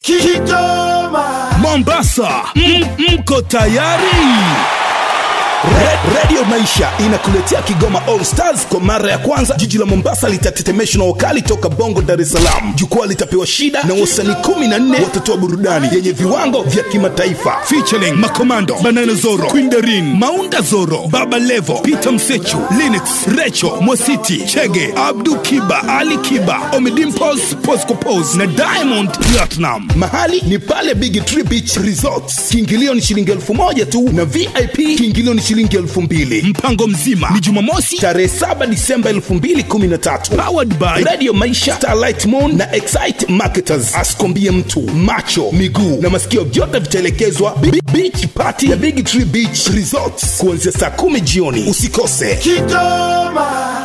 Kigoma. Mombasa, M- mko tayari? Red Radio Maisha inakuletea Kigoma All Stars kwa mara ya kwanza. Jiji la Mombasa litatetemeshwa na wakali toka Bongo, Dar es Salaam. Jukwaa litapewa shida na wasanii 14 watatoa burudani yenye viwango vya kimataifa, featuring Makomando, Banana Zoro, Queen Darin, Maunda Zoro, Baba Levo, Peter Msechu, Linux, Recho, Mwasiti, Chege, Abdu Kiba, Ali Kiba, Omidimpos, Posco Pos na Diamond Platinum. Mahali ni pale Big Tree Beach Resorts. Kiingilio ni shilingi elfu moja tu na VIP kiingilio ni shilingi elfu mbili. Mpango mzima ni Jumamosi tarehe 7 Disemba 2013. Powered by Radio Maisha, Starlight Moon na Excite Marketers. Asikombie mtu macho, miguu na masikio vyote vitaelekezwa Bi- Beach Party ya Big Tree Beach Resorts kuanzia saa kumi jioni. Usikose. Kigoma.